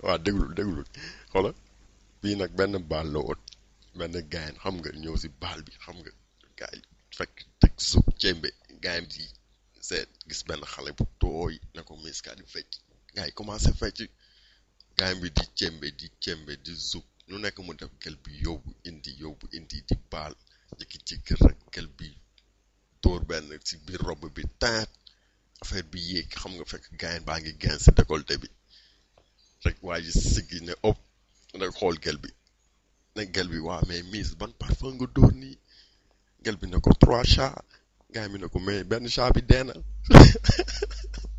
waa déglul déglul xoola bii nag benn baal la woon benn gaayen xam nga ñëw si baal bi xam nga gaay fekk teg suuf cembe gaayam di seet gis benn xale bu tooy ne ko miss kaa di fecc gaay yi commencé fecc gaayam bi di cembe di cembe di suuf lu nekk mu def gel bi yóbbu indi yóbbu indi di baal jëkki-jëkki rek gel bi tóor benn si biir robb bi taat affaire bi yéeg xam nga fekk gaayen baa ngi gen si décolleté bi rek waa ji siggi ne ëpp rek xool gel bi ne gel bi waa mais miss ban parfum nga dóor nii gel bi ne ko trois chats gaay mi ne ko mais benn chat bi dee na